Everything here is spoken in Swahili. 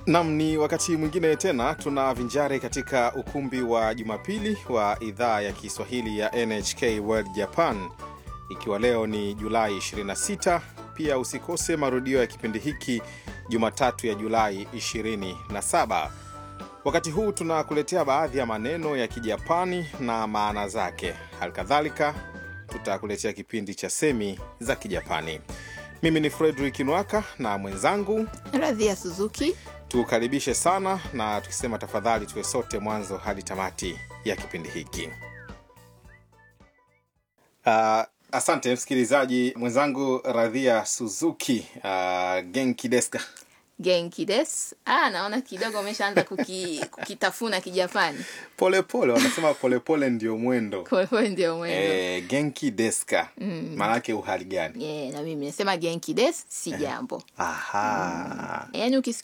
Nam, ni wakati mwingine tena tuna vinjari katika ukumbi wa Jumapili wa idhaa ya Kiswahili ya NHK World Japan, ikiwa leo ni Julai 26. Pia usikose marudio ya kipindi hiki Jumatatu ya Julai 27. Wakati huu tunakuletea baadhi ya maneno ya Kijapani na maana zake. Halikadhalika tutakuletea kipindi cha semi za Kijapani. Mimi ni Fredrik Nwaka na mwenzangu Radhia Suzuki. tukaribishe sana na tukisema tafadhali tuwe sote mwanzo hadi tamati ya kipindi hiki. Uh, asante msikilizaji mwenzangu Radhia Suzuki. Uh, genki deska Genki des. Ah, naona kidogo umeshaanza kuki, kukitafuna Kijapani. polepole, wanasema polepole ndio mwendo. Kwa hiyo ndio mwendo. Eh, genki deska maanake uhali gani? Yeah, na mimi nasema genki des si jambo. Aha. Yaani ukisikia